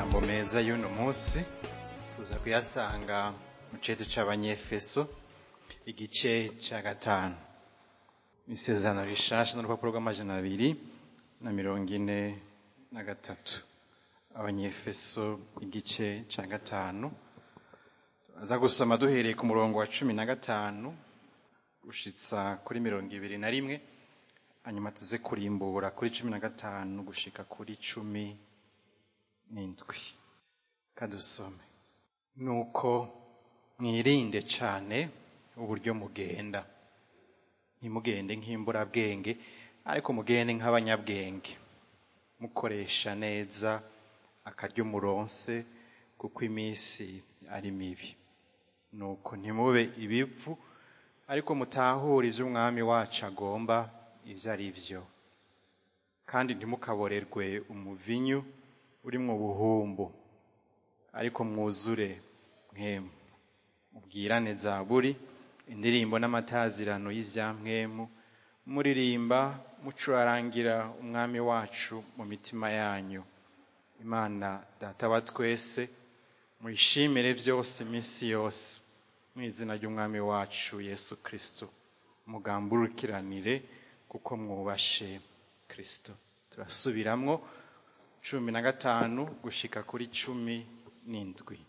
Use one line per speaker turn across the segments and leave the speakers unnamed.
amajambo meza y'uno munsi tuza kuyasanga mu cete c'abanyefeso igice ca gatanu isezerano rishasha n'urupapuro rw'amajana abiri na mirongo ine na gatatu abanyefeso igice ca gatanu aza gusoma duhereye ku murongo wa cumi na gatanu gushitsa kuri mirongo ibiri na rimwe hanyuma tuze kurimbura kuri cumi na gatanu gushika kuri cumi n'indwi kadusome nuko mwirinde cane uburyo mugenda ntimugende nk'imburabwenge ariko mugende nk'abanyabwenge mukoresha neza akaryo muronse kuko iminsi ari mibi nuko ntimube ibivu ariko mutahure ivyo umwami wacu agomba ivyo ari vyo kandi ntimukaborerwe umuvinyu urimwo ubuhumbu ariko mwuzure mwemu mubwirane zaburi indirimbo n'amatazirano y'ivyampwemu muririmba mucurarangira umwami wacu mu mitima yanyu imana data wa twese muyishimire vyose iminsi yose mu izina ry'umwami wacu yesu kristo mugamburukiranire kuko mwubashe kristo turasubiramwo cumi na gatanu gushika kuri cumi n'indwi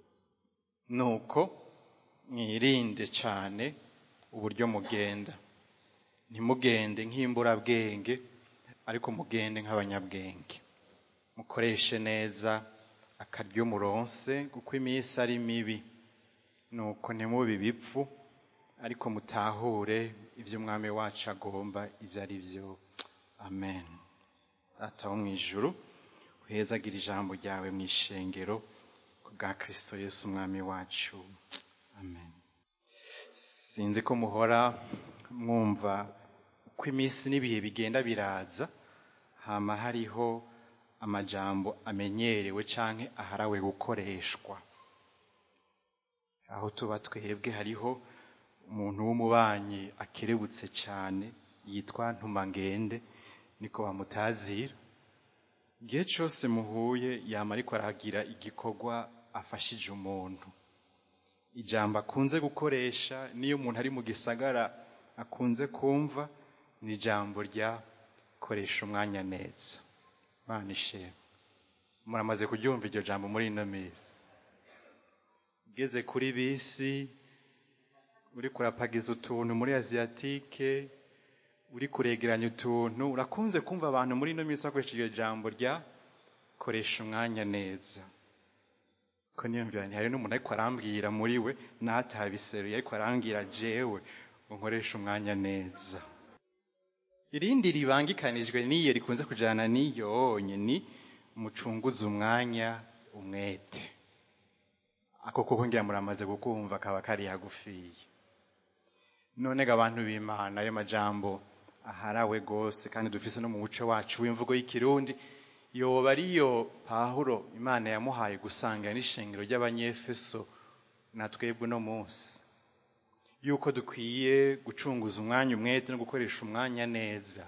nuko mwirinde cane uburyo mugenda ntimugende nk'imburabwenge ariko mugende nk'abanyabwenge mukoreshe neza akaryo muronse kuko iminsi ari mibi nuko ntimube ibipfu ariko mutahure ivyo umwami wacu agomba ivyo ari vyo amen data wo mw'ijuru uhezagira ijambo ryawe mw'ishengero bwa kristo yesu umwami wacu amen sinzi ko muhora mwumva uko iminsi n'ibihe bigenda biraza hama hariho amajambo amenyerewe canke aharawe gukoreshwa aho tuba twebwe hariho umuntu w'umubanyi akerebutse cane yitwa ntumangende niko bamutazira igihe cose muhuye yama ariko aragira igikorwa afashije umuntu ijambo akunze gukoresha niyo umuntu ari mu gisagara akunze kumva ni ijambo rya koresha umwanya neza mana ishema muramaze kuryumva iryo jambo muri ino minsi ugeze kuri bisi uri kurapagiza utuntu muri aziyatike uri kuregeranya utuntu urakunze kumva abantu muri ino minsi bakoresha iryo jambo rya koresha umwanya neza ko niyumvira nti hari n'umuntu ariko arambwira muri we natabiseruye ariko arambwira jewe ngo nkoreshe umwanya neza irindi ribangikanijwe n'iyo rikunze kujana n'iyo ni mucunguze umwanya umwete ako kuko ngira muramaze kukumva kaba kari hagufiye none ga abantu b'imana ayo majambo aharawe gose kandi dufise no mu muco wacu w'imvugo y'ikirundi yoba ariyo pahuro imana yamuhaye gusanga n'ishengero ry'abanyefeso na twebwe uno munsi yuko dukwiye gucunguza umwanya umwete no gukoresha umwanya neza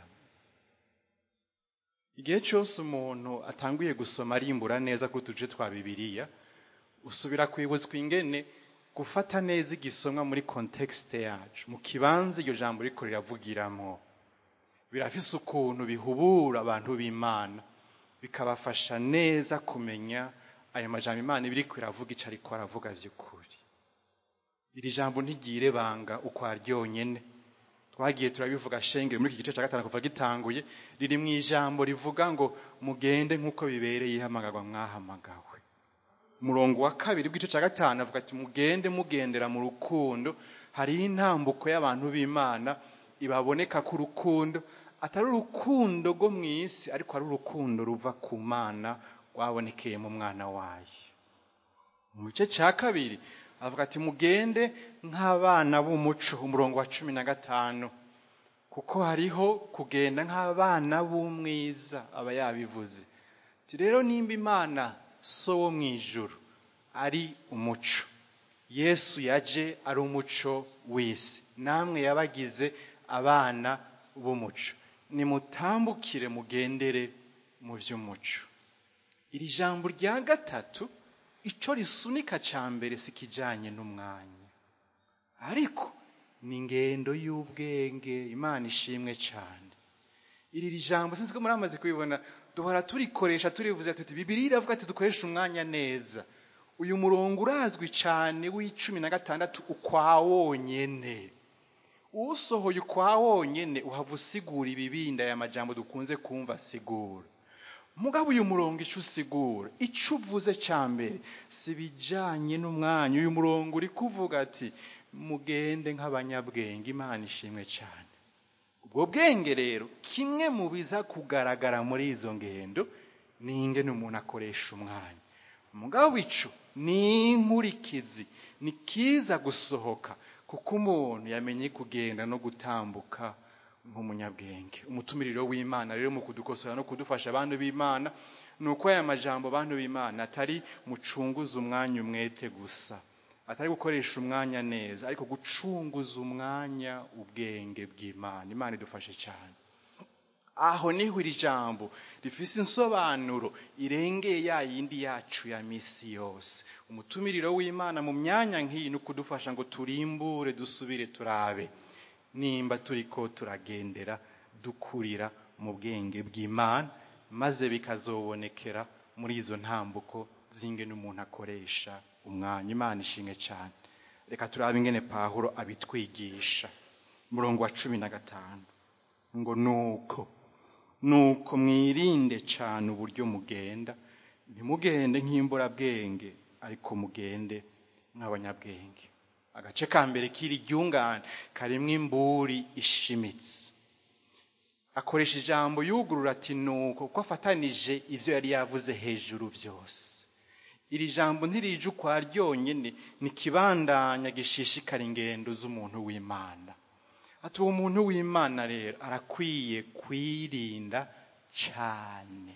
igihe cyose umuntu atanguye gusoma arimbura neza ku tuce twa bibiliya usubira kwibutswa ingene gufata neza igisomwa muri kontekste yacu mu kibanza iryo jambo riko riravugiramo birafise ukuntu bihubura abantu b'imana bikabafasha neza kumenya ayo majambo imana ibiriko iravuga ico ariko aravuga vy'ukuri iri jambo ntigire banga uko aryonyene twagiye turabivuga shengere muri iki gice cya gatanu kuva gitanguye riri mu ijambo rivuga ngo mugende nk'uko bibereye ihamagarwa mwahamagawe umurongo wa kabiri w'igice cya gatanu avuga ati mugende mugendera mu rukundo hariho intambuko y'abantu b'imana ibaboneka ko urukundo atari urukundo rwo mu isi ariko ari urukundo ruva ku mana rwabonekeye mu mwana wayo mu gice cya kabiri avuga ati mugende nk'abana b'umuco umurongo wa cumi na gatanu kuko hariho kugenda nk'abana b'umwiza aba yabivuze ati rero nimba imana so wo mu ijuru ari umuco yesu yaje ari umuco w'isi namwe yabagize abana b'umuco nimutambukire mugendere mu by'umuco iri jambo rya gatatu ico risunika ca mbere si kijanye n'umwanya ariko ni ingendo y'ubwenge imana ishimwe cane iri jambo sinzi ko muramaze kubibona duhora turikoresha turivuze tuti bibiri iravuga ati dukoresha umwanya neza uyu murongo urazwi cane w'icumi na gatandatu ukwa wonyene uwusohoye ukwa wonyene uhava usigura ibibindi aya majambo dukunze kumva asigura mugabo uyu murongo ico usigura ico uvuze ca mbere si bijanye n'umwanya uyu murongo uri kuvuga ati mugende nk'abanyabwenge imana ishimwe cane ubwo bwenge rero kimwe mu biza kugaragara muri izo ngendo ni ingene umuntu akoresha umwanya mugabo ico ni inkurikizi ni kiza gusohoka kuko umuntu yamenye kugenda no gutambuka nk'umunyabwenge umutumiriro w'imana rero mu kudukosora no kudufasha abantu b'imana ni uko aya majambo abantu b'imana atari mucunguza umwanya umwete gusa atari gukoresha umwanya neza ariko gucunguza umwanya ubwenge bw'imana imana idufashe cyane aho niho iri jambo rifise insobanuro irengeye ya yindi yacu ya misi yose umutumiriro w'imana mu myanya nk'iyi ni ukudufasha ngo turimbure dusubire turabe nimba turiko turagendera dukurira mu bwenge bw'imana maze bikazobonekera muri izo ntambuko z'ingene umuntu akoresha umwanya imana ishimwe cyane reka turabe ingene pahuro abitwigisha umurongo wa cumi na gatanu ngo nuko nuko mwirinde cyane uburyo mugenda ntimugende nk'imburabwenge ariko mugende nk'abanyabwenge agace ka mbere k'iri ryungane karimwo imburi ishimitse akoresha ijambo yugurura ati nuko kuko afatanije ibyo yari yavuze hejuru byose iri jambo ntirije ukwa ryonyine ni kibandanya gishishikara ingendo z'umuntu w'imana ati uwo muntu w'imana rero arakwiye kwirinda cyane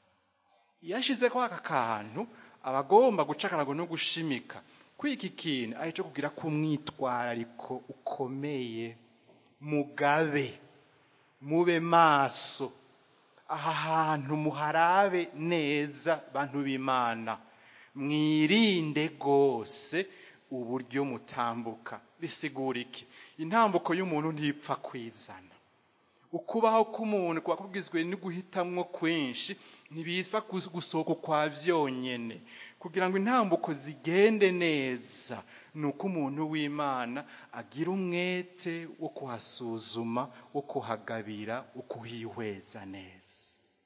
iyo ashyizeho aka kantu aba agomba guca akarago no gushimika kwiki kintu ari cyo kugira ko umwitwarariko ukomeye mugabe mube maso aha hantu muharabe neza bantu b'imana mwirinde rwose uburyo mutambuka bisigura iki intambuko y'umuntu ntipfa kwizana ukubaho k'umuntu kuba kugizwe no guhitamwo kwinshi ntibipfa gusohoka ukwa byonyine kugira ngo intambuko zigende neza ni uko umuntu w'imana agira umwete wo kuhasuzuma wo kuhagabira wo kuhihweza neza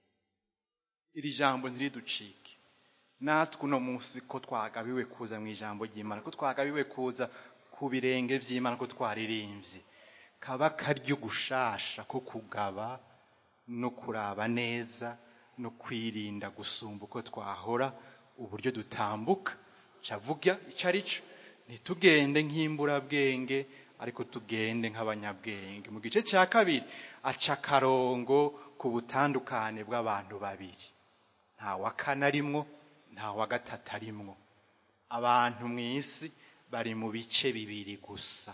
iri jambo ntiriducike natwe uno munsi ko twagabiwe kuza mu ijambo ry'imana ko twagabiwe kuza ku birenge by'imana ko twaririmbye kaba karyo gushasha ko kugaba no kuraba neza no kwirinda gusumba uko twahora uburyo dutambuka cavuga icyo ari cyo ntitugende nk'imburabwenge ariko tugende nk'abanyabwenge mu gice cya kabiri aca akarongo ku butandukane bw'abantu babiri nta wa kane arimwo nta wa gatatu arimwo abantu mu isi bari mu bice bibiri gusa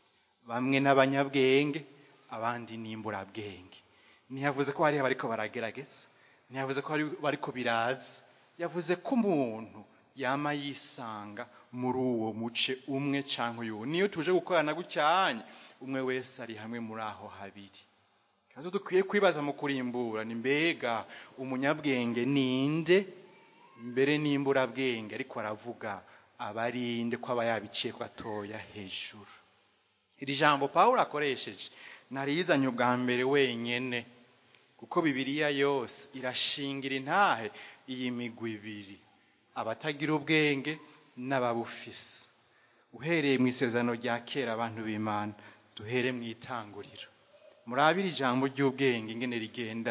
bamwe n'abanyabwenge abandi n'imburabwenge ntiyavuze ko hariho bariko baragerageza ntiyavuze ko bariko biraza yavuze ko umuntu yama yisanga muri uwo muce umwe cyangwa uyu niyo tuje gukorana gucyanya umwe wese ari hamwe muri aho habiri kazo dukwiye kwibaza mu kurimbura ni mbega umunyabwenge ninde mbere n'imburabwenge ariko aravuga abarinde ko aba yabiciye gatoya hejuru iri jambo pawulo akoresheje narizanye ubwa mbere wenyene kuko bibiliya yose irashingira intahe iyi migwi ibiri abatagira ubwenge n'ababufise uhereye mu isezerano rya kera abantu b'imana duhere mu itanguriro murabire ijambo ry'ubwenge ingene rigenda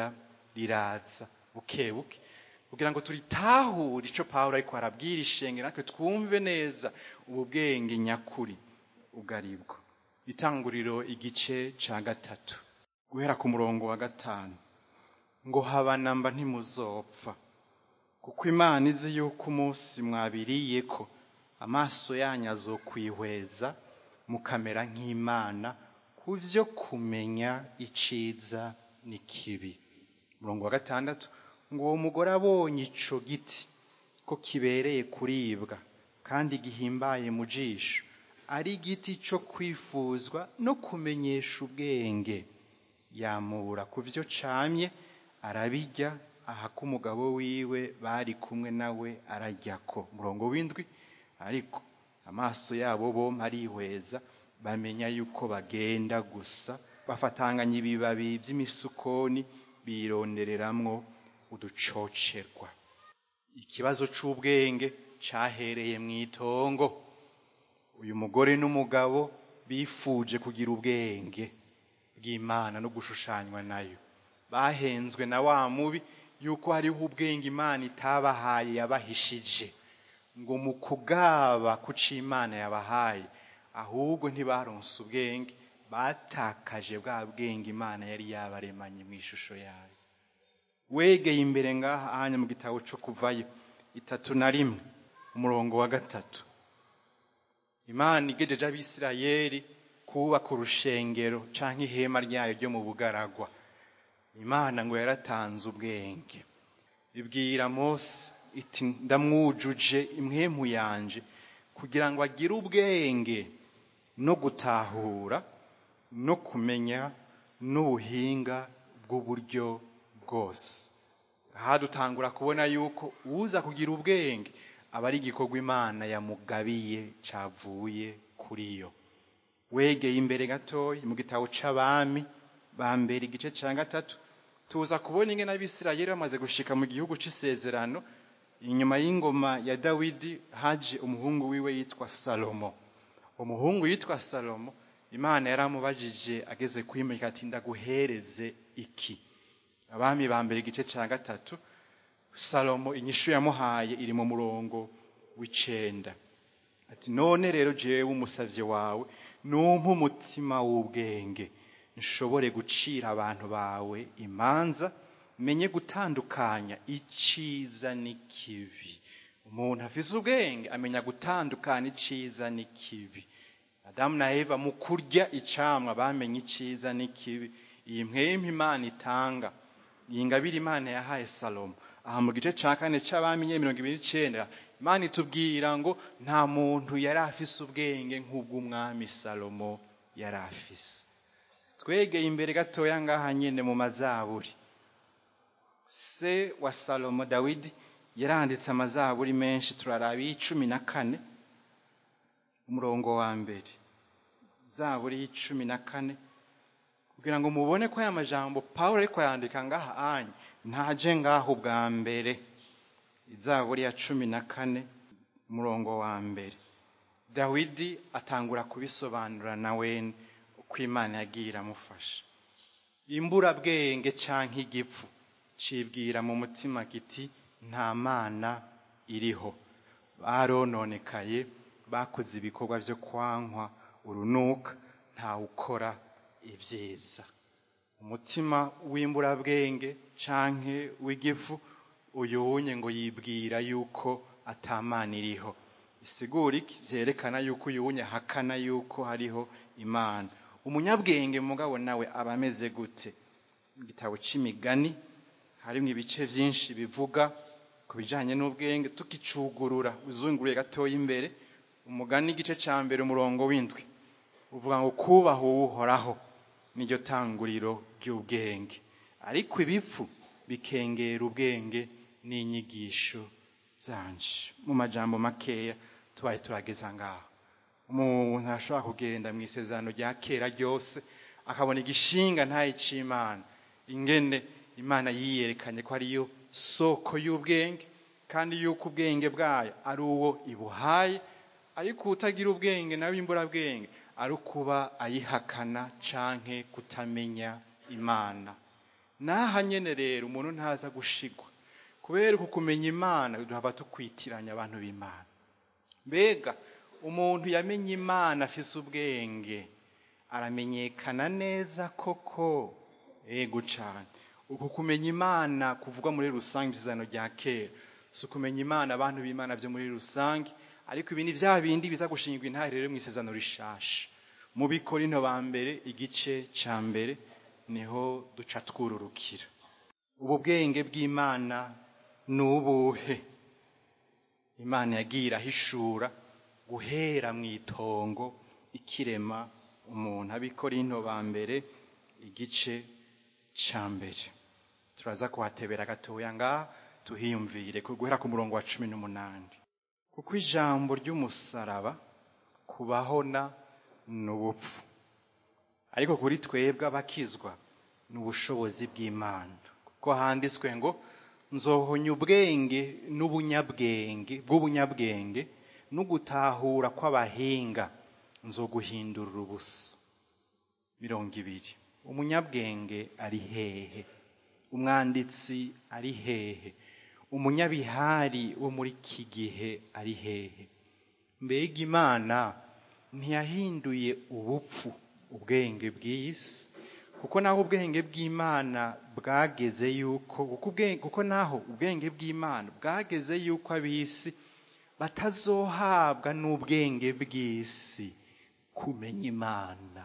riraza buke buke kugira ngo turitahure icyo pawulo ariko arabwira ishenge natwe twumve neza ubu bwenge nyakuri ugaribwo itanguriro igice cya gatatu guhera ku murongo wa gatanu ngo habanamba ntimuzopfa kuko imana izi yuko umunsi mwabiriye ko amaso yanyu azokwihweza mukamera nk'imana ku byo kumenya iciza n'ikibi umurongo wa gatandatu ngo uwo mugore abonye ico giti ko kibereye kuribwa kandi gihimbaye mu jisho ari igiti cyo kwifuzwa no kumenyesha ubwenge yamura ku byo camye arabirya aha ko umugabo wiwe bari kumwe nawe araryako murongo w'indwi ariko amaso yabo bompi arihweza bamenya yuko bagenda gusa bafatanganya ibibabi by'imisukoni birondereramwo uducocerwa ikibazo c'ubwenge cahereye mu itongo uyu mugore n'umugabo bifuje kugira ubwenge bw'imana no gushushanywa nayo bahenzwe na wa mubi yuko hariho ubwenge imana itabahaye yabahishije ngo mu kugaba kuca imana yabahaye ahubwo ntibaronse ubwenge batakaje bwa bwenge imana yari yabaremanye mu ishusho yayo wegeye imbere ngaha ahanya mu gitabo cyo kuvayo itatu na rimwe umurongo wa gatatu imana igejeje abisirayeli kubaka urushengero canke ihema ryayo ryo mu bugaragwa imana ngo yaratanze ubwenge ibwira mose iti ndamwujuje imwemu yanje kugira ngo agire ubwenge no gutahura no kumenya n'ubuhinga bw'uburyo bwose aha dutangura kubona yuko uza kugira ubwenge aba ari igikorwa imana yamugabiye cavuye kuri yo wegeye imbere gatoya mu gitabo c'abami ba mbere igice ca gatatu tuza kubona ingene abisirayeli bamaze gushika mu gihugu c'isezerano inyuma y'ingoma ya dawidi haje umuhungu wiwe yitwa salomo umuhungu yitwa salomo imana yaramubajije ageze kwimika ati ndaguhereze iki abami ba mbere igice ca gatatu salomo inyishu yamuhaye iri mu murongo w'icenda ati none rero jewe umusavye wawe numpa umutima w'ubwenge nshobore gucira abantu bawe imanza menye gutandukanya iciza n'ikibi umuntu afise ubwenge amenya gutandukanya iciza n'ikibi adamu na eva mu kurya icamwa bamenye iciza n'ikibi iyi mpwemu imana itanga iyi ngabire imana yahaye salomo aha mu gice ca kane c'abami nyene mirongo ibiri n'icenda imana itubwira ngo nta muntu yari afise ubwenge nk'ubw'umwami salomo yari afise twegeye imbere gatoya ngaha nyene mu mazaburi se wa salomo dawidi yaranditse amazaburi menshi turaraba y'icumi na kane umurongo wa mbere zaburi y'icumi na kane kugira ngo mubone ko aya majambo pawulo ariko yandika ngaha anya ntaje ngaho bwa mbere izaburi ya cumi na kane umurongo wa mbere dawidi atangura kubisobanura na wene uko imana yagiye iramufasha imburabwenge canke igipfu cibwira mu mutima kiti nta mana iriho barononekaye bakoze ibikorwa vyo kwankwa urunuka ntawukora ibyiza umutima w'imburabwenge canke w'igifu uyunye ngo yibwira yuko atamana iriho isigura iki vyerekana yuko uyunye ahakana yuko hariho imana umunyabwenge mugabo nawe aba ameze gute igitabo c'imigani harimwo ibice vyinshi bivuga ku bijanye n'ubwenge tukicugurura uzunguruye gatoya imbere umugani igice ca mbere umurongo w'indwi uvuga ngo kubaha uwuhoraho niryo tanguriro ry'ubwenge ariko ibipfu bikengera ubwenge n'inyigisho zanje mu majambo makeya tubaye turageza ngaho umuntu ashobora kugenda mu isezerano rya kera ryose akabona igishinga ntaye c'imana ingene imana yiyerekanye ko ariyo soko y'ubwenge kandi yuko ubwenge bwayo ari uwo ibuhaye ariko utagira ubwenge nawe imburabwenge ari ukuba ayihakana canke kutamenya imana naha nyene rero umuntu ntaza gushigwa kubera uku kumenya imana duhava tukwitiranya abantu b'imana mbega umuntu yamenye imana afise ubwenge aramenyekana neza koko ego cane uku kumenya imana kuvugwa muri rusange isezerano rya kera si ukumenya imana abantu b'imana vyo muri rusange ariko ibi ni vya bindi biza gushingwa intare rero mu isezerano rishasha mu bikorinto ba mbere igice ca mbere niho duca twururukira ubu bwenge bw'imana ni ubuhe imana yagiye irahishura guhera mu itongo ikirema umuntu abikorinto ba mbere igice ca mbere turaza kuhatebera gatoya ngaha tuhiyumvire guhera ku murongo wa cumi n'umunani kuko ijambo ry'umusaraba kubahona ni ubupfu ariko kuri twebwe abakizwa ni ubushobozi bw'imana kuko handitswe ngo nzohonya ubwenge n'ubunyabwenge bw'ubunyabwenge n'ugutahura kw'abahinga nzoguhindurira ubusa mirongo ibiri umunyabwenge ari hehe umwanditsi ari hehe umunyabihari wo muri iki gihe ari hehe mbega imana ntiyahinduye ubupfu ubwenge bw'isi kuko naho ubwenge bw'imana bwageze yuko kuko naho ubwenge bw'imana bwageze yuko ab'isi batazohabwa n'ubwenge bw'isi kumenya imana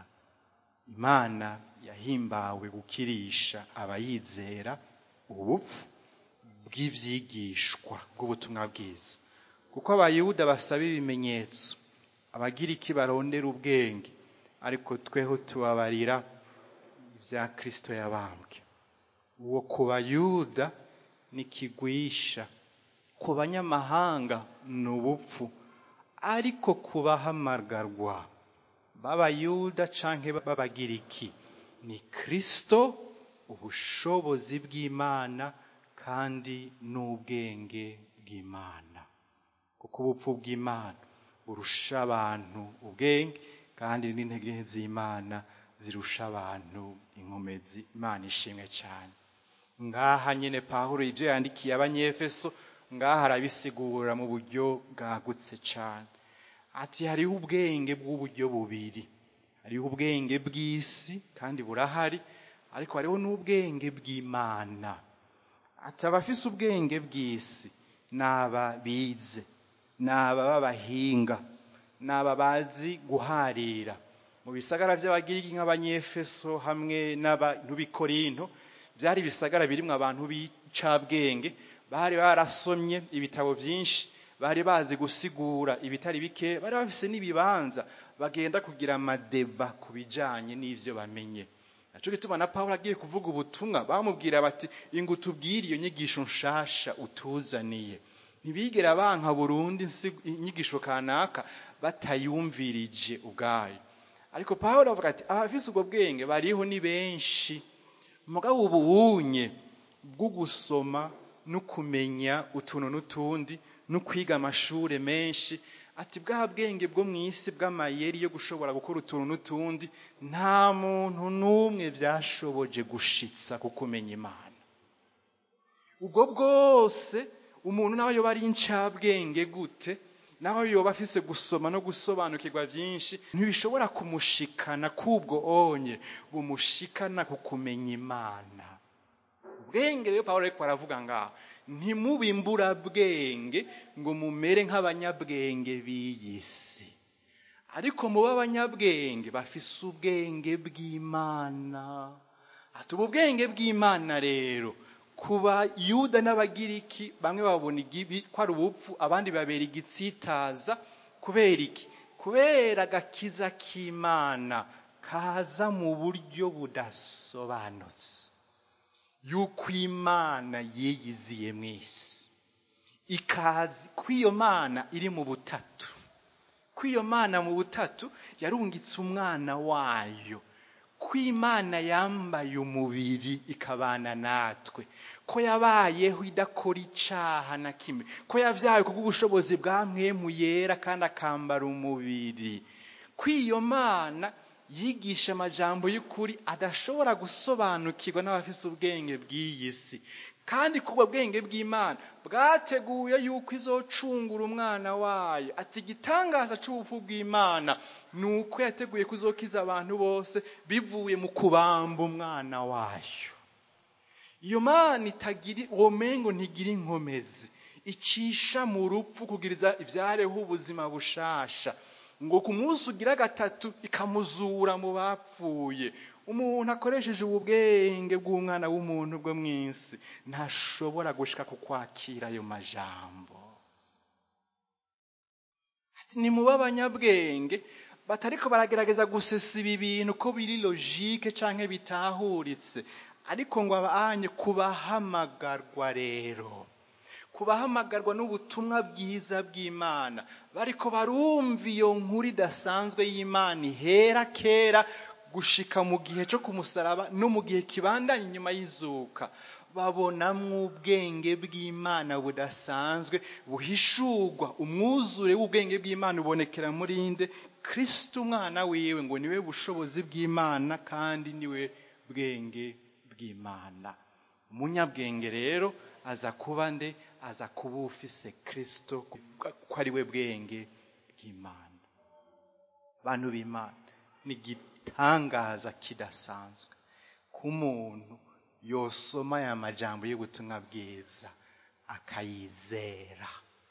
imana yahimbawe gukirisha abayizera ubupfu bw'ivyigishwa bw'ubutumwa bwiza kuko abayuda basaba ibimenyetso abagira iki barondera ubwenge ariko tweho tubabarira ibya kristo yabambwe uwo ku bayuda ni kigwisha ku banyamahanga ni ubupfu ariko ku bahamagarwa b'abayuda canke b'abagiriki ni kristo ubushobozi bw'imana kandi n'ubwenge bw'imana kuko ubupfu bw'imana burusha abantu ubwenge kandi n'intege z'imana zirusha abantu inkomezi imana ishimwe cyane ngaha nyine pawulo ibyo yandikiye abanyefeso ngaha arabisigura mu buryo bwagutse cyane ati hariho ubwenge bw'uburyo bubiri hariho ubwenge bw'isi kandi burahari ariko hariho n'ubwenge bw'imana ati abafise ubwenge bw'isi ni aba bize ni aba b'abahinga ni aba bazi guharira mu bisagara by'abagiriki nk'abanyefeso hamwe n'abantu b'ikorinto byari ibisagara birimwo abantu b'icabwenge bari barasomye ibitabo byinshi bari bazi gusigura ibitari bike bari bafise n'ibibanza bagenda kugira amadeba ku bijanye n'ivyo bamenye naco gituma na pawulo agiye kuvuga ubutumwa bamubwira bati ingo utubwire iyo nyigisho nshasha utuzaniye ntibigera banka burundu inyigisho kanaka batayumvirije ubwayo ariko pawulo avuga ati abafise ubwo bwenge bariho ni benshi mugabo ubunye bwo gusoma no kumenya utuntu n'utundi no kwiga amashure menshi ati bwa bwenge bwo mu isi bw'amayeri yo gushobora gukora utuntu n'utundi nta muntu n'umwe byashoboje gushitsa ku kumenya imana ubwo bwose umuntu nawe yoba ari incabwenge gute naho yoba afise gusoma no gusobanukirwa byinshi ntibishobora kumushikana k'ubwo onye bumushikana ku kumenya imana ubwenge rero pawulo ariko aravuga ngaho ntimubimbura bwenge ngo mumere nk'abanyabwenge b'iyi si ariko muba abanyabwenge bafise ubwenge bw'imana ati ubu bwenge bw'imana rero kuba yuda n'abagiriki bamwe babona igibi ko ari ubupfu abandi babera igitsitaza kubera iki kubera agakiza k'imana kaza mu buryo budasobanutse yuko imana yiyiziye mu isi ikazi ko iyo mana iri mu butatu ko iyo mana mu butatu yarungitse umwana wayo ko imana yambaye umubiri ikabana natwe ko yabayeho idakora icaha na kimwe ko yabyawe kubw'ubushobozi bwa mwemu yera kandi akambara umubiri ko iyo mana yigisha amajambo y'ukuri adashobora gusobanukirwa n'abafise ubwenge bw'iyi si kandi kubwo bwenge bw'imana bwateguye yuko izocungura umwana wayo ati igitangaza c'ubupfu bw'imana ni uko yateguye kuzokiza abantu bose bivuye mu kubamba umwana wayo iyo mana itagira uwo mengo ntigira inkomezi icisha mu rupfu kugiriza ivyareho ubuzima bushasha ngo ku munsi ugira gatatu ikamuzura mu bapfuye umuntu akoresheje ubu bwenge bw'umwana w'umuntu bwo mu isi ntashobora gushika ku kwakira ayo majambo ati ni muba abanyabwenge batariko baragerageza gusesa ibi bintu ko biri logike canke bitahuritse ariko ngo abanye kubahamagarwa rero kubahamagarwa n'ubutumwa bwiza bw'imana bariko barumva iyo nkuru idasanzwe y'imana ihera kera gushika mu gihe cyo kumusaraba no mu gihe kibandanye inyuma y'izuka babonamwo ubwenge bw'imana budasanzwe buhishurwa umwuzure w'ubwenge bw'imana ubonekera muri nde kristo umwana wiwe ngo niwe bushobozi bw'imana kandi niwe bwenge bw'imana umunyabwenge rero aza kuba nde aza kuba ufise kristo ko ari we bwenge bw'imana bantu b'imana ni igitangaza kidasanzwe k'umuntu yosoma aya majambo y'ubutumwa bwiza akayizera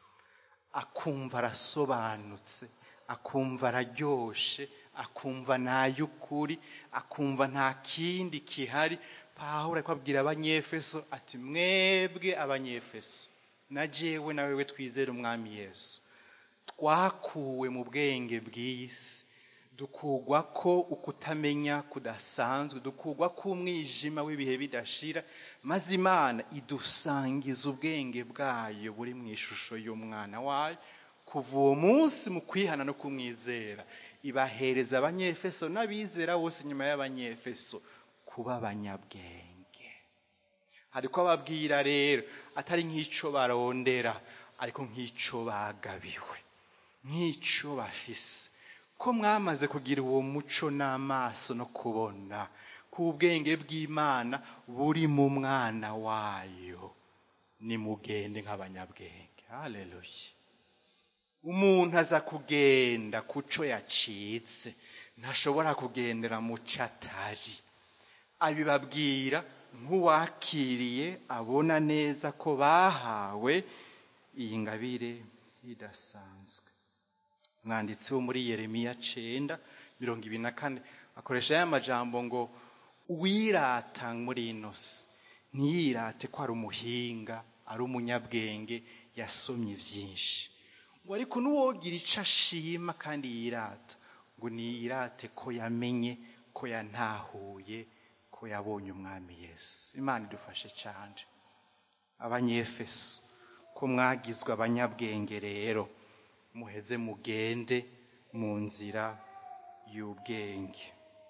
akumva arasobanutse akumva araryoshe akumva n'ay'ukuri akumva nta kindi kihari pawulo ariko abwira abanyefeso ati mwebwe abanyefeso na jewe na wewe twizere umwami yesu twakuwe mu bwenge bw'isi dukugwa ko ukutamenya kudasanzwe dukugwa ko umwijima w'ibihe bidashira maze imana idusangiza ubwenge bwayo buri mu ishusho y'umwana wayo kuva uwo munsi mu kwihana no kumwizera ibahereza abanyefeso n'abizera bose nyuma y'abanyefeso kuba abanyabwenge ariko ababwira rero atari nk'icyo barondera ariko nk'icyo bagabiwe nk'icyo bafise ko mwamaze kugira uwo muco n'amaso no kubona ko ubwenge bw'imana buri mu mwana wayo nimugende nk'abanyabwenge haleluya umuntu aza kugenda ku cyo yacitse ntashobora kugendera mu cyo atari abibabwira nk'uwakiriye abona neza ko bahawe iyi ngabire idasanzwe umwanditsi wo muri yeremiya cenda mirongo ibiri na kane akoresha ya majambo ngo uwirata muri ino si ntiyirate ko ari umuhinga ari umunyabwenge yasomye byinshi ngo ariko n'uwogira icyo ashima kandi yirata ngo niyirate ko yamenye ko yantahuye ko yabonye umwami yesu imana idufashe cyane abanyefeso ko mwagizwe abanyabwenge rero muheze mugende mu nzira y'ubwenge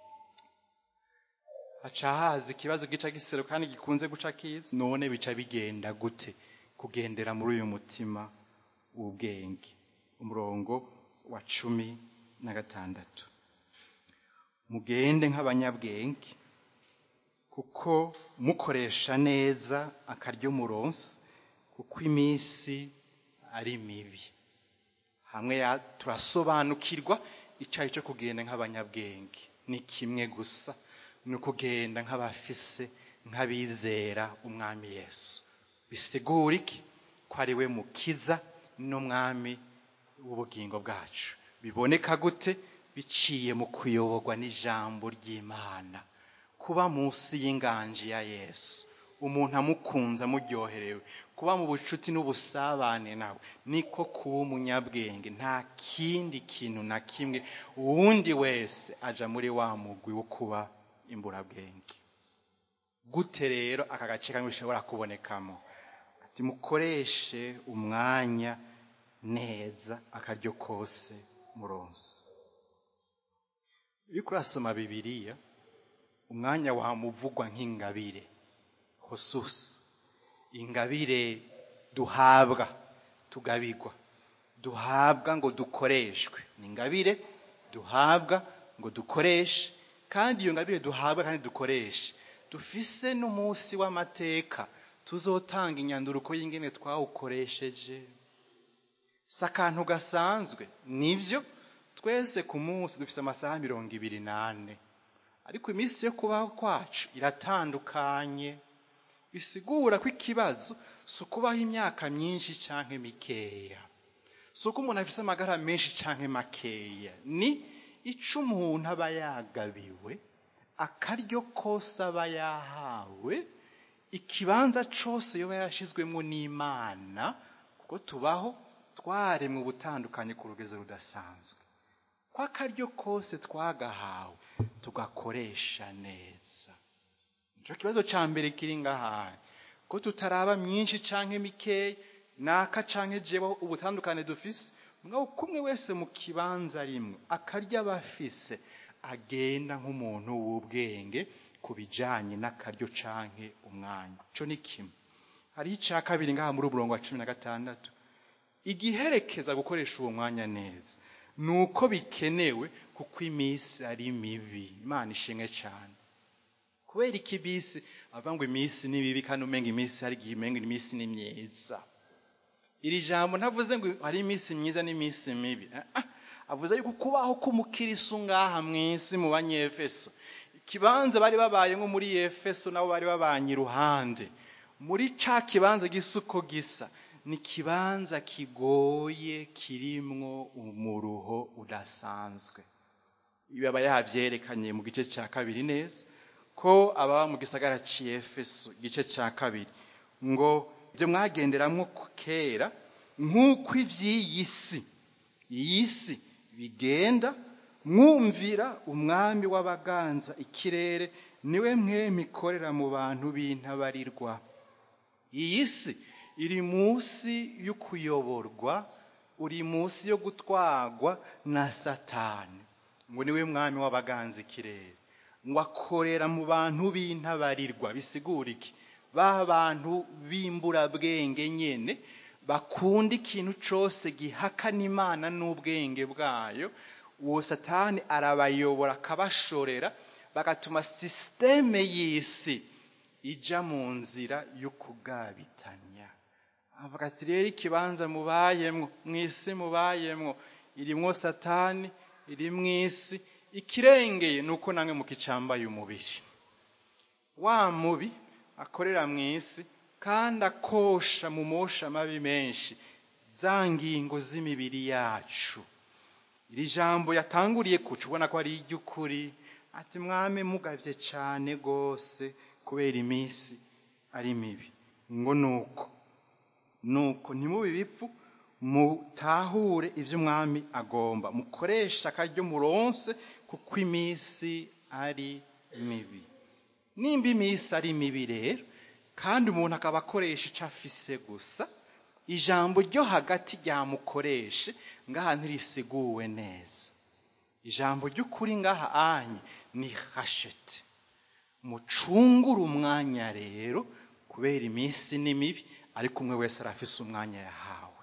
haca haza ikibazo gica gisero kandi gikunze guca kiza none bica bigenda gute kugendera muri uyu mutima w'ubwenge umurongo wa cumi na gatandatu mugende nk'abanyabwenge kuko mukoresha neza akaryo muronsi kuko iminsi ari mibi hamwe turasobanukirwa icyayi cyo kugenda nk'abanyabwenge ni kimwe gusa ni ukugenda nk'abafise nk'abizera umwami yesu bisigura iki ko ari we mukiza n'umwami w'ubugingo bwacu biboneka gute biciye mu kuyoborwa n'ijambo ry'imana kuba munsi y'inganji ya yesu umuntu amukunze amuryoherewe kuba mu bucuti n'ubusabane nawe niko kuba umunyabwenge nta kindi kintu na kimwe uwundi wese aja muri wa mugwi wo kuba imburabwenge gute rero aka gace kamwe bishobora kubonekamo ati mukoreshe umwanya neza akaryo kose muronse iyo urasoma bibiliya umwanya wamuvugwa nk'ingabire hosusi ingabire duhabwa tugabirwa duhabwa ngo dukoreshwe ni ingabire duhabwa ngo dukoreshe kandi iyo ngabire duhabwa kandi dukoreshe dufise n'umunsi w'amateka tuzotanga inyanduruko y'ingene twawukoresheje si akantu gasanzwe nibyo twese ku munsi dufise amasaha mirongo ibiri n'ane ariko iminsi yo kubaho kwacu iratandukanye bisigura ko ikibazo si ukubaho imyaka myinshi cyangwa mikeya si uko umuntu afite amagara menshi cyangwa makeya ni icyo umuntu aba yagabiwe akaryo kose aba yahawe ikibanza cyose yoba yarashyizwemo n'imana kuko tubaho twaremwe ubutandukanye ku rugezo rudasanzwe ko akaryo kose twagahawe tugakoresha neza nicyo kibazo cya mbere kiri ngaha ko tutaraba myinshi cyangwa mikeya naka cyangwa jewe ubutandukane dufise mwaho kumwe wese mu kibanza rimwe akarya aba afise agenda nk'umuntu w'ubwenge ku bijyanye n'akaryo canke umwanya cyo ni kimwe hariho icya kabiri ngaha muri umurongo wa cumi na gatandatu igiherekeza gukoresha uwo mwanya neza ni uko bikenewe kuko iminsi ari mibi imana ishimwe cyane kubera iki bisi avuga ngo iminsi ni mibi kandi umenga iminsi hari igihe umenga iminsi ni myiza iri jambo ntavuze ngo hari iminsi myiza n'iminsi mibi avuze yuko kubaho k'umukirisu ngaha mu isi mu banyefeso ikibanza bari babaye nko muri efeso nabo bari babanye iruhande muri ca kibanza gisa uko gisa ni ikibanza kigoye kirimwo umuruho udasanzwe ibi aba yabyerekanye mu gice cya kabiri neza ko ababa mu gisagara cy'efeso igice cya kabiri ngo ibyo mwagenderamo kera nk'uko iby'iyi si iyi si bigenda mwumvira umwami w'abaganza ikirere niwe mwemi ikorera mu bantu b'intabarirwa iyi si iri munsi yo kuyoborwa uri munsi yo gutwarwa na satani ngo niwe mwami w'abaganza ikirere ngo akorera mu bantu b'intabarirwa bisigura iki ba bantu b'imburabwenge nyine bakunda ikintu cyose gihakana imana n'ubwenge bwayo uwo satani arabayobora akabashorera bagatuma sisiteme y'isi ijya mu nzira yo kugabitanya avuga ati rero ikibanza mubayemwo mu isi mubayemwo irimwo satani iri mu isi ikirengeye ni uko namwe mukicambaye umubiri wa mubi akorera mu isi kandi akosha mu mosha amabi menshi za ngingo z'imibiri yacu iri jambo yatanguriye kuca ubona ko ari iry'ukuri ati mwame mugabye cyane rwose kubera iminsi ari mibi ngo nuko nuko ntimubi bipfu mutahure ibyo umwami agomba mukoresha akaryo muronse kuko iminsi ari mibi nimba iminsi ari mibi rero kandi umuntu akaba akoresha icyo afise gusa ijambo ryo hagati ryamukoreshe ngaha ntirisiguwe neza ijambo ry'ukuri ngaha anye ni hashete mucungure umwanya rero kubera iminsi ni mibi ariko umwe wese arafise umwanya yahawe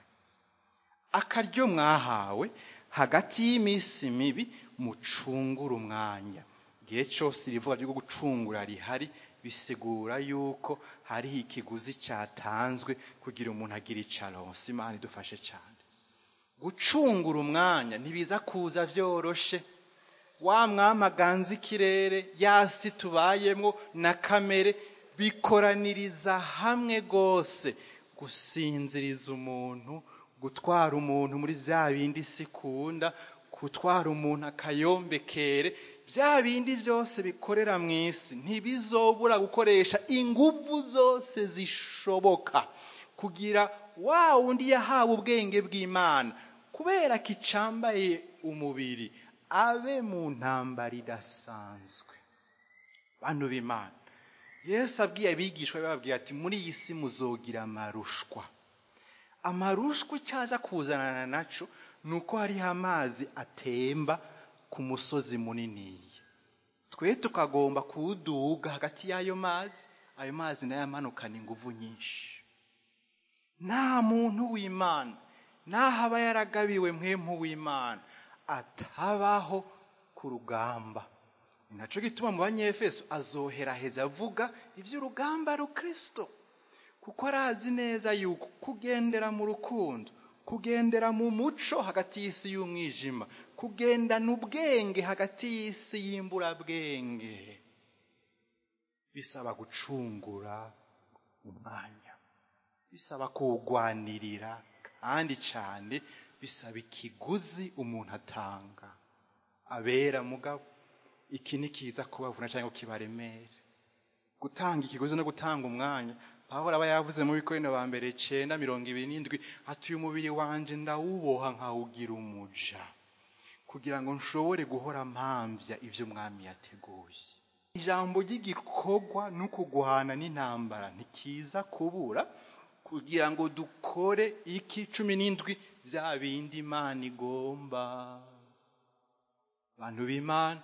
akaryo mwahawe hagati y'iminsi mibi mucungure umwanya igihe cyose irivuga ryo gucungura rihari bisigura yuko hariho ikiguzi cyatanzwe kugira umuntu agire icaronse imana idufashe cyane gucungura umwanya ntibiza kuza byoroshe wa mwamaganza ikirere yasi tubayemo na kamere bikoraniriza hamwe rwose gusinziriza umuntu gutwara umuntu muri bya bindi sikunda gutwara umuntu akayombekere bya bindi byose bikorera mu isi ntibizobura gukoresha ingufu zose zishoboka kugira wa wundi yahawe ubwenge bw'imana kubera ko icambaye umubiri abe mu ntambara idasanzwe bantu b'imana yesu abwiye abigishwa bababwira ati muri iyi si muzogira amarushwa amarushwa icyaza kuzanana naco ni uko hariho amazi atemba ku musozi muniniya twe tukagomba kuwuduga hagati y'ayo mazi ayo mazi nayo amanukana ingufu nyinshi nta muntu w'imana naho aba yaragabiwe mwemu w'imana atabaho ku rugamba ni nacyo gituma mu banyefeso azoheraheza avuga iby'urugamba rukristo kuko arazi neza yuko kugendera mu rukundo kugendera mu muco hagati y'isi y'umwijima kugendana ubwenge hagati y'isi y'imburabwenge bisaba gucungura umwanya bisaba kuwugwanirira kandi cyane bisaba ikiguzi umuntu atanga abera mugabo iki ntikiza kubavuna cyangwa kibaremere gutanga ikiguzi no gutanga umwanya pawulo aba yavuze mu bikorino ba mbere cenda mirongo ibiri n'indwi ati uyu mubiri wanje ndawuboha nkawugira umuja kugira ngo nshobore guhora mpambya ibyo umwami yateguye ijambo ry'igikorwa no kugwana n'intambara ntikiza kubura kugira ngo dukore iki cumi n'indwi bya bindi imana igomba abantu b'imana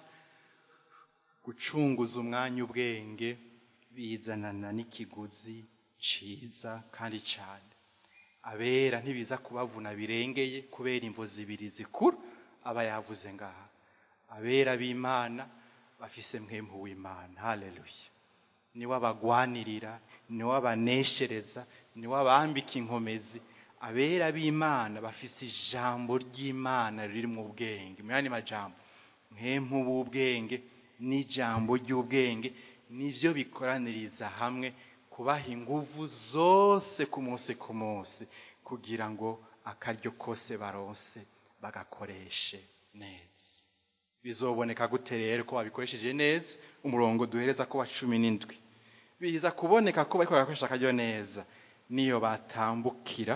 gucunguza umwanya ubwenge bizanana n'ikiguzi ciza kandi cyane abera ntibiza kubavuna birengeye kubera imvo zibiri zikuru aba yavuze ngaha abera b'imana bafise mwempu w'imana haleluya niwe abagwanirira niwe abaneshereza niwe abambika inkomezi abera b'imana bafise ijambo ry'imana riri mu bwenge mu yandi majambo mwempu w'ubwenge n'ijambo ry'ubwenge nivyo bikoraniriza hamwe kubaha inguvu zose ku munsi ku munsi kugira ngo akaryo kose baronse bagakoreshe neza bizoboneka gute rero ko babikoresheje neza umurongo duhereza ko wa cumi n'indwi biza kuboneka ko bariko barakoresha akaryo neza niyo batambukira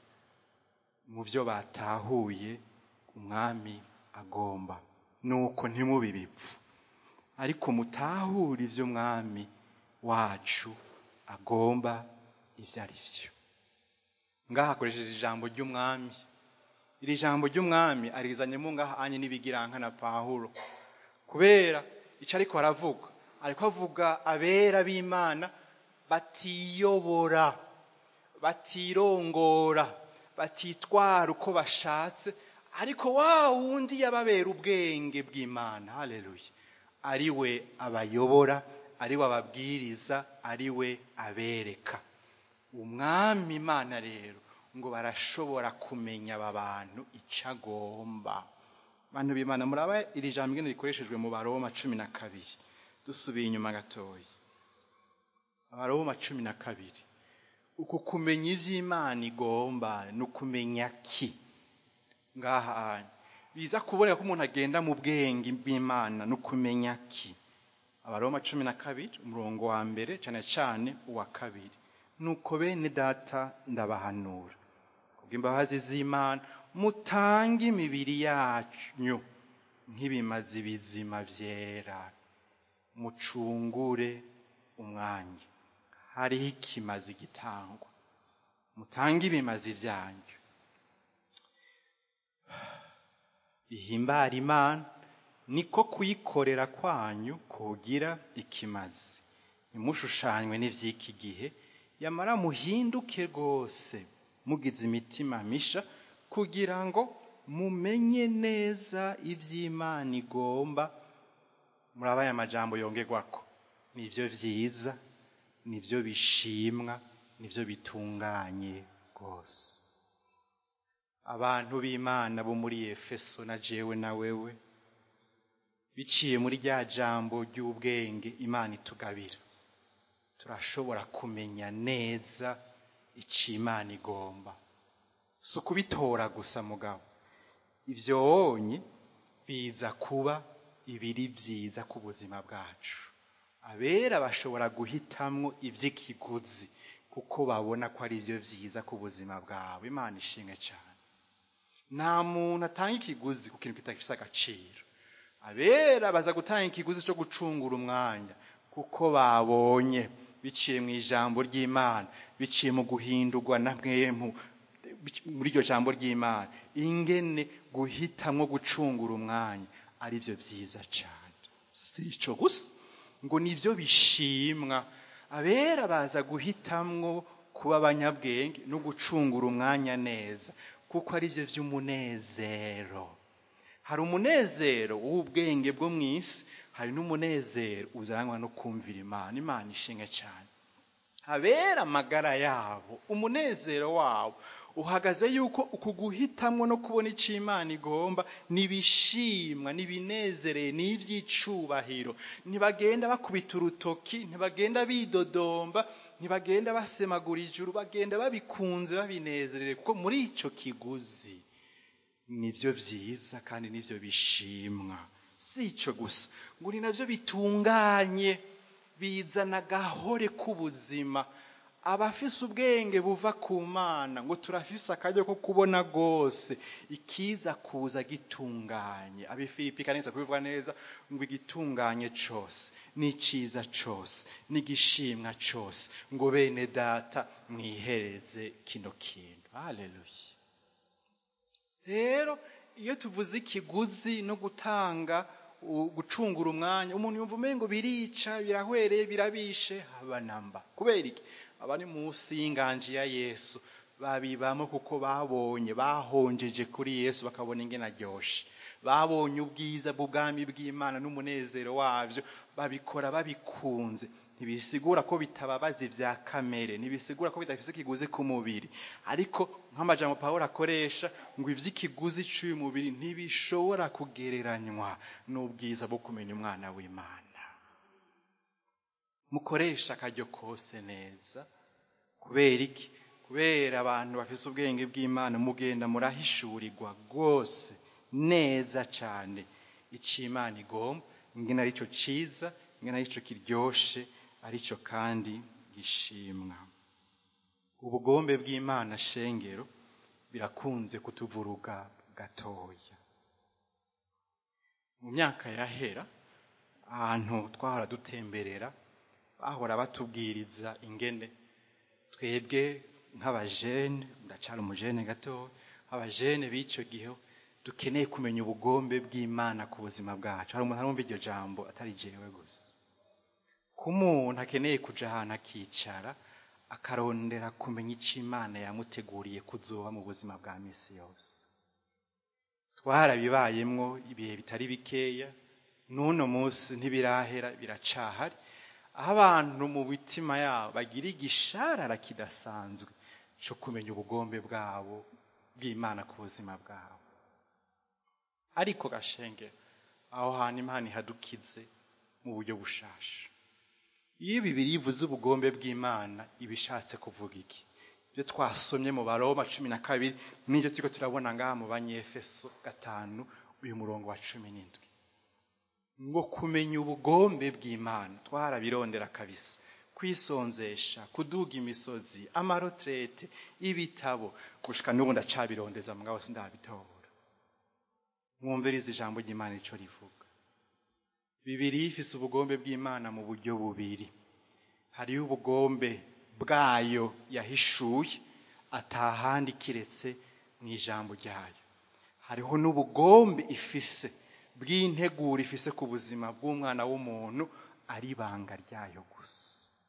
mu byo batahuye umwami agomba nuko ntimubi bipfu ariko mutahure ivyo umwami wacu agomba ivyo ari vyo ngaha akoresheje ijambo ry'umwami iri jambo ry'umwami arizanyemo ngaha anye n'ibigiranka na pawulo kubera ico ariko aravuga ariko avuga abera b'imana batiyobora batirongora batitwara uko bashatse ariko wa wundi yababera ubwenge bw'imana haleluya ari we abayobora ari we ababwiriza ari we abereka umwami imana rero ngo barashobora kumenya aba bantu icyo agomba abantu b'imana muraba iri jambo ingene rikoreshejwe mu baroma cumi na kabiri dusubiye inyuma gatoya abaroma cumi na kabiri uku kumenya ivy'imana igomba ni ukumenya ki ngaha biza kuboneka ko umuntu agenda mu bwenge bw'imana ni ukumenya ki abaroma cumi na kabiri umurongo wa mbere cyane cyane uwa kabiri nuko bene data ndabahanura kubw'imbabazi z'imana mutange imibiri yanyu nk'ibimazi bizima vyera mucungure umwanya hariho ikimazi gitangwa mutange ibimazi vyanyu bihimbara imana niko kuyikorera kwanyu kugira ikimazi ntimushushanywe n'ivy'iki gihe yamara muhinduke rwose mugize imitima misha kugira ngo mumenye neza ivy'imana igomba muraba aya majambo yongerwako nivyo vyiza nivyo bishimwa nivyo bitunganye rwose abantu b'imana bo muri efeso na jewe na wewe biciye muri rya jambo ry'ubwenge imana itugabira turashobora kumenya neza icyo imana igomba si ukubitora gusa mugabo ibyo wonye biza kuba ibiri byiza ku buzima bwacu abera bashobora guhitamwo iby'ikiguzi kuko babona ko ari byo byiza ku buzima bwawe imana ishimwe cyane nta muntu atanga ikiguzi ku kintu kitagifite agaciro abera baza gutanga ikiguzi cyo gucungura umwanya kuko babonye biciye mu ijambo ry'imana biciye mu guhindurwa na mwemu muri iryo jambo ry'imana ingene guhitamwo gucungura umwanya ari byo byiza cyane si icyo gusa ngo nibyo bishimwa abera baza guhitamwo kuba abanyabwenge no gucungura umwanya neza kuko ari byo by'umunezero hari umunezero w'ubwenge bwo mu isi hari n'umunezero uzanwa no kumvira imana imana ishinga cyane abera amagara yabo umunezero wabo uhagaze yuko uku guhitamwo no kubona icyo imana igomba nibishimwa nibinezereye n'iby'icubahiro ntibagenda bakubita urutoki ntibagenda bidodomba ntibagenda basemagura ijuru bagenda babikunze babinezerewe kuko muri icyo kiguzi nibyo byiza kandi nibyo bishimwa si icyo gusa ngo ni nabyo bitunganye bizana agahore k'ubuzima abafise ubwenge buva ku mana ngo turafise akaryo ko kubona rwose ikiza kuza gitunganye abifilipi kaneza kubivuga neza ngo igitunganye cyose n'icyiza cyose n'igishimwa cyose ngo bene data mwihereze kino kintu haleluya rero iyo tuvuze ikiguzi no gutanga gucungura umwanya umuntu yumva umengo birica birahwereye birabishe haba namba kubera iki abari munsi y'inganji ya yesu babibamo kuko babonye bahonjeje kuri yesu bakabona ingene aryoshe babonye ubwiza bw'ubwami bw'imana n'umunezero wabyo babikora babikunze ntibisigura ko bitababaza ibya kamere ntibisigura ko bidafite ikiguzi ku mubiri ariko nk'amajambo paul akoresha ngo iby'ikiguzi cy'uyu mubiri ntibishobora kugereranywa n'ubwiza bwo kumenya umwana w'imana mukoresha akaryo kose neza kubera iki kubera abantu bafite ubwenge bw'imana mugenda murahishurirwa rwose neza cyane icyo imana igomba ingena aricyo cyiza ingena aricyo kiryoshe aricyo kandi gishimwa ubugombe bw'imana shengero birakunze kutuvuruga gatoya mu myaka yahera ahantu twahora dutemberera bahora batubwiriza ingene twebwe nk'abajene ndacara umujene gatoya abajene b'icyo gihe dukeneye kumenya ubugombe bw'imana ku buzima bwacu hari umuntu arumva iryo jambo atari jewe gusa ko umuntu akeneye kuja ahantu akicara akarondera kumenya icyo imana yamuteguriye kuzoba mu buzima bwa misi yose twarabibayemwo ibihe bitari bikeya n'uno munsi ntibirahera biracahari aho abantu mu mitima yabo bagira igisharara kidasanzwe cyo kumenya ubugombe bwabo bw'imana ku buzima bwabo ariko gashenge aho hantu imana ihadukize mu buryo bushasha iyo bibiri ivuze ubugombe bw'imana iba ishatse kuvuga iki ibyo twasomye mu baroma cumi na kabiri n'ibyo turiko turabona ngaha mu banyefeso gatanu uyu murongo wa cumi n'indwi ngo kumenya ubugombe bw'imana twarabirondera kabisa kwisonzesha kuduga imisozi amarotrete ibitabo gushika n'ubu ndacabirondeza mugabo sindabitora mwumviriza ijambo ry'imana ico rivuga bibiri ifise ubugombe bw'imana mu buryo bubiri hariho ubugombe bwayo yahishuye atahandi kiretse mu ijambo ryayo hariho n'ubugombe ifise bw'integuro ifise ku buzima bw'umwana w'umuntu ari ibanga ryayo gusa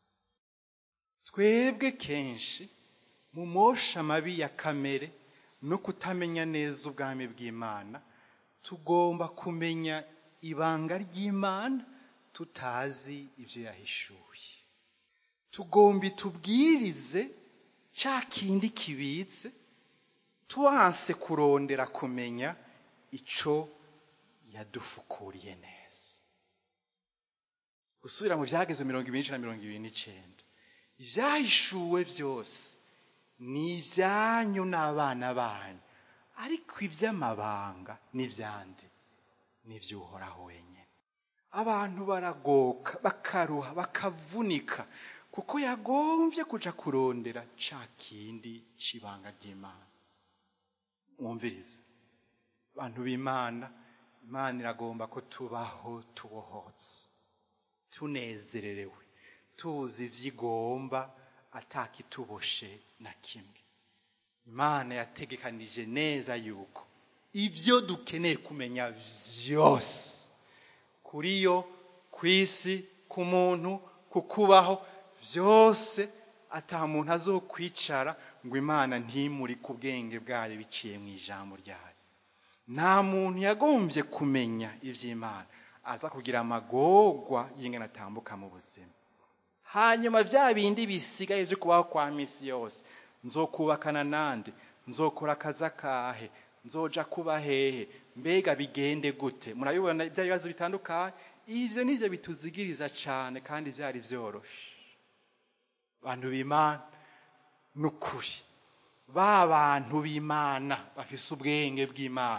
twebwe kenshi mu mosha mabi ya kamere no kutamenya neza ubwami bw'imana tugomba kumenya ibanga ry'imana tutazi ibyo yahishuye tugomba itubwirize cya kindi kibitse tuwanse kurondera kumenya icyo yadufukuriye neza gusubira mu byageze mirongo ibiri na mirongo ibiri n'icyenda ibyahishuwe byose ni ibyanyu n'abana banyu ariko iby'amabanga n'ibyandi n'iby'uhoraho wenyine abantu baragoka bakaruha bakavunika kuko yagombye kuja kurondera ca kindi c'ibanga ry'imana mwumvirize abantu b'imana imana iragomba ko tubaho tubohotse tunezererewe tuzi ivy'igomba atakituboshe na kimwe imana yategekanije neza yuko ibyo dukeneye kumenya vyose kuri yo ku isi ku muntu ku kubaho byose ata muntu azokwicara ngo imana ntimuri ku bwenge bwayo biciye mu ijambo ryayo nta muntu yagombye kumenya iby'imana aza kugira amagorwa y'ingana atambuka mu buzima hanyuma bya bindi bisigaye byo kubaho kwa misi yose nzokubakana nande nzokora akazi akahe nzoja kuba hehe mbega bigende gute murabibona bya bibazo bitandukanye ivyo nivyo bituzigiriza cane kandi vyari vyoroshe abantu b'imana n'ukuri ba bantu b'imana bafise ubwenge bw'imana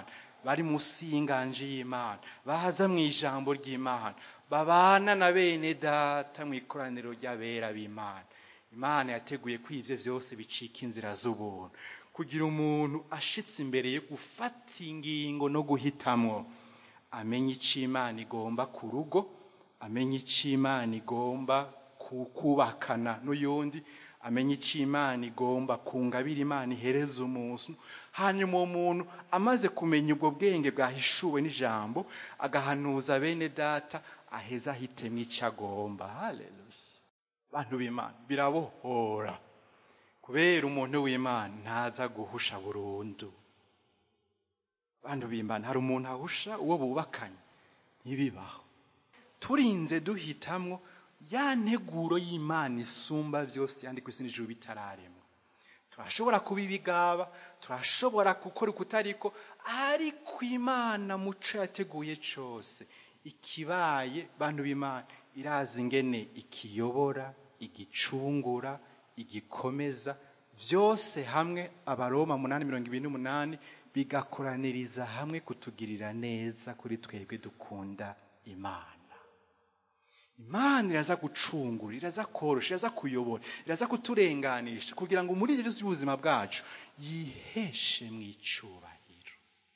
bari munsi y'inganje y'imana baza mu ijambo ry'imana babana na bene data mu ikoraniro ry'abera b'imana imana yateguye ko ibyo byose bicika inzira z'ubuntu kugira umuntu ashitse imbere yo gufata ingingo no guhitamwo amenye icyo imana igomba ku rugo amenye icyo imana igomba kubakana n'uyundi amenye icyo imana igomba kungabira imana ihereza umuntu hanyuma uwo muntu amaze kumenya ubwo bwenge bwahishuwe n'ijambo agahanuza bene data aheza ahitemo icyo agomba haleluya bantu b'imana birabohora kubera umuntu w'imana ntaza guhusha burundu bantu b'imana hari umuntu ahusha uwo bubakanye ntibibaho turinze duhitamwo ya nteguro y'imana isumba byose yandi ku isi n'ijuru bitararemwa turashobora kuba ibigaba turashobora gukora ukutariko ariko imana muco yateguye cyose ikibaye bantu b'imana irazi ingene ikiyobora igicungura igikomeza byose hamwe abaroma munani mirongo ibiri n'umunani bigakoraniriza hamwe kutugirira neza kuri twebwe dukunda imana imana iraza gucungura iraza korosha iraza kuyobora iraza kuturenganisha kugira ngo muri ibyo by'ubuzima bwacu yiheshe mu icubahiro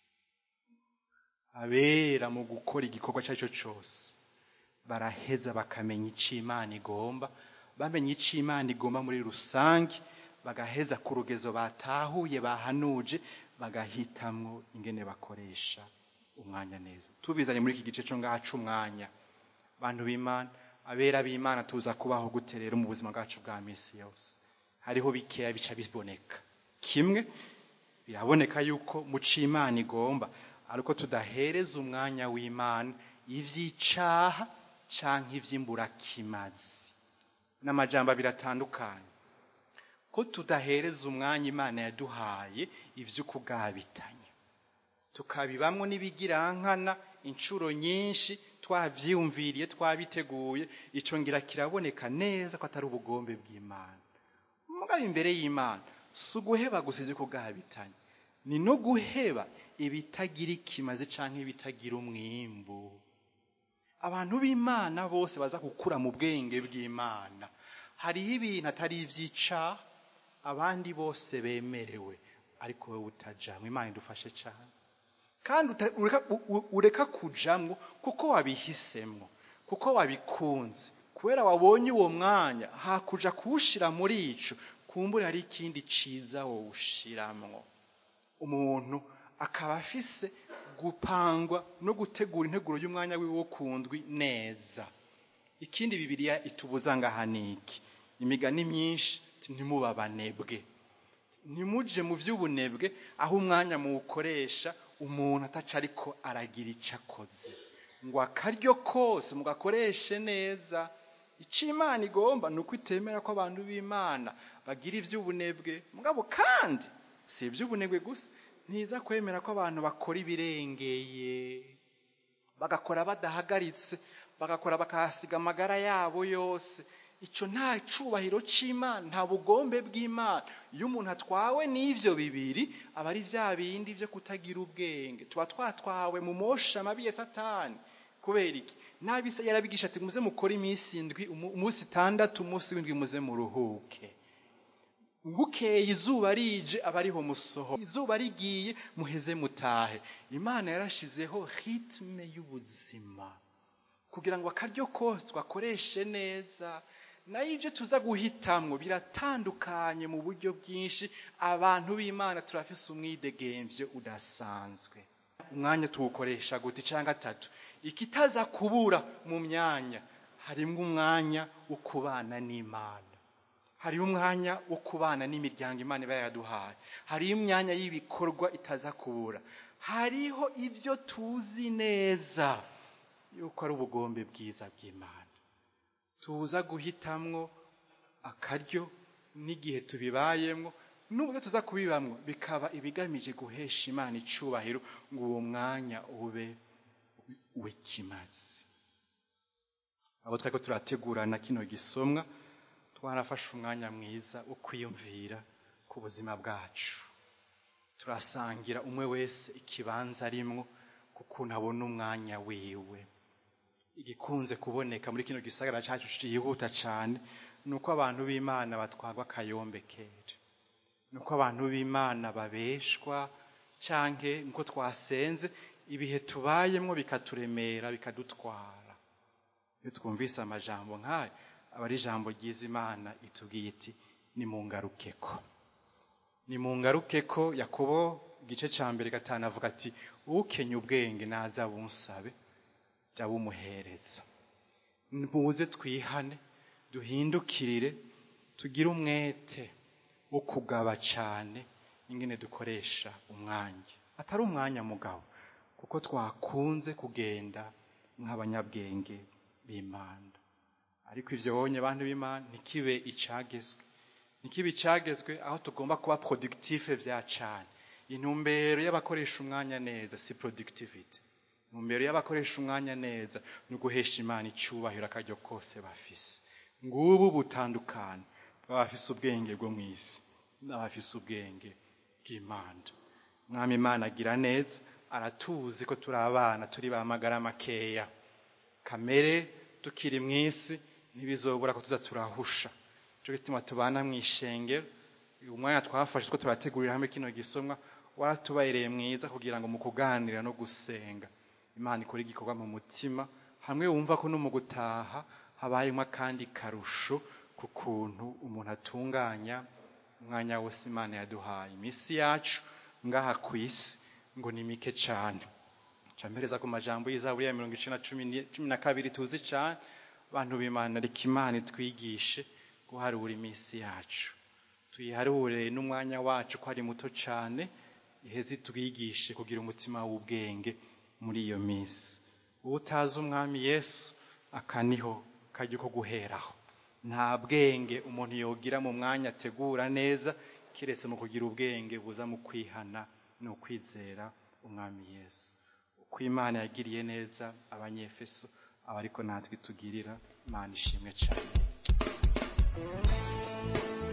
abera mu gukora igikorwa icyo ari cyo cyose baraheza bakamenya icyo imana igomba bamenya icyo imana igomba muri rusange bagaheza ku rugezo batahuye bahanuje bagahitamwo ingene bakoresha umwanya neza tubizanye muri iki gice cyo ngaha c'umwanya bantu b'imana abera b'imana tuza kubaho gute rero mu buzima bwacu bwa minsi yose hariho bikeya bica biboneka kimwe biraboneka yuko mu imana igomba ariko tudahereza umwanya w'imana ivy'icaha canke ivy'imburakimazi n'amajambo abiri atandukanye ko tudahereza umwanya imana yaduhaye ivy'ukugabitanya tukabibamwo n'ibigirankana inshuro nyinshi twavyiyumviriye twabiteguye ico ngira kiraboneka neza ko atari ubugombe bw'imana mugabo imbere y'imana si uguheba gusa ivyo kugabitanya ni no guheba ibitagira ikimaze canke ibitagira umwimbu abantu b'imana bose baza gukura mu bwenge bw'imana hariho ibintu atari ivy'icaha abandi bose bemerewe ariko wowe utajamwo imana idufashe cane kandi ureka kujamwo kuko wabihisemwo kuko wabikunze kubera wabonye uwo mwanya hakuja kuwushira muri ico kumbura hari ikindi ciza wowushiramwo umuntu akaba afise gupangwa no gutegura integuro y'umwanya wiwe wo kundwi neza ikindi bibiliya itubuza ngaha niki imigani myinshi ntimuba abanebwe ntimuje mu by'ubunebwe aho umwanya muwukoresha umuntu ataca ariko aragira icyo akoze ngo akaryo kose mugakoreshe neza icyo imana igomba ni uko itemera ko abantu b'imana bagira iby'ubunebwe mugabo kandi si iby'ubunebwe gusa ntiza kwemera ko abantu bakora ibirengeye bagakora badahagaritse bagakora bakahasiga amagara yabo yose icyo nta cyubahiro cy'imana nta bugombe bw'imana iyo umuntu atwawe n'ibyo bibiri aba ari bya bindi byo kutagira ubwenge tuba twatwawe mu mosha mabi ya satani kubera iki nabise yarabigisha ati muze mukore iminsi indwi umunsi itandatu umunsi w'indwi muze muruhuke bukeye izuba rije aba ariho musoho izuba rigiye muheze mutahe imana yarashizeho ritme y'ubuzima kugira ngo akaryo kose twakoreshe neza nayo ibyo tuza guhitamwo biratandukanye mu buryo bwinshi abantu b'imana turafise umwidegembyo udasanzwe umwanya tuwukoresha guti cyangwa gatatu ikitaza kubura mu myanya harimo umwanya wo kubana n'imana hariho umwanya wo kubana n'imiryango imana iba yaduhaye hariho imyanya y'ibikorwa itaza kubura hariho ibyo tuzi neza yuko ari ubugombe bwiza bw'imana tuza guhitamwo akaryo n'igihe tubibayemwo n'uburyo tuza kubibamwo bikaba ibigamije guhesha imana icubahiro ngo uwo mwanya ube w'ikimazi abo twari ko turategurana kino gisomwa twarafashe umwanya mwiza wo kwiyumvira ku buzima bwacu turasangira umwe wese ikibanza arimwo kukuntu abona umwanya wiwe igikunze kuboneka muri kino gisagara cyacu cyihuta cyane ni uko abantu b'imana batwarwa akayombe kera ni uko abantu b'imana babeshwa cyangwa nko twasenze ibihe tubayemo bikaturemera bikadutwara iyo twumvise amajambo nk'ayo aba ari ijambo ryiza imana itubwiye iti ni mu ngarukeko ni mu ngarukeko yakobo igice cya mbere gatanu avuga ati ukenye ubwenge naza bunsabe jya bumuhereza muze twihane duhindukirire tugire umwete wo kugaba cyane ingene dukoresha umwanya atari umwanya mugabo kuko twakunze kugenda nk'abanyabwenge b'imana ariko ibyo wonye abantu b'imana ntikibe icagezwe ntikibe icagezwe aho tugomba kuba productive bya cyane intumbero y'abakoresha umwanya neza si productivity intumbero y'abakoresha umwanya neza ni uguhesha imana icyubahiro akaryo kose bafise ngubu butandukane bw'abafise ubwenge bwo mu isi n'abafise ubwenge bw'imana mwami imana agira neza aratuzi ko turi abana turi ba magara makeya kamere tukiri mu isi ntibizobura ko tuza turahusha cyo gituma tubana mu ishengero uyu mwanya twafashe ko turategurira hamwe kino gisomwa waratubayereye mwiza kugira ngo mu kuganira no gusenga imana ikora igikorwa mu mutima hamwe wumva ko no mu gutaha habayemo akandi karusho ku kuntu umuntu atunganya umwanya wose imana yaduhaye iminsi yacu ngaha ku isi ngo ni mike cyane mpereza ku majambo y'izaburi ya mirongo icenda cumi na kabiri tuzi cyane abantu b'imana reka imana itwigishe guharura iminsi yacu tuyiharure n'umwanya wacu ko ari muto cyane iheze itwigishe kugira umutima w'ubwenge muri iyo minsi uba utazi umwami yesu akaniho kajya ko guheraho nta bwenge umuntu yogira mu mwanya ategura neza keretse mu kugira ubwenge buza mu kwihana no kwizera umwami yesu uko imana yagiriye neza abanyefeso aba ariko natwe tugirira imana ishimwe cyane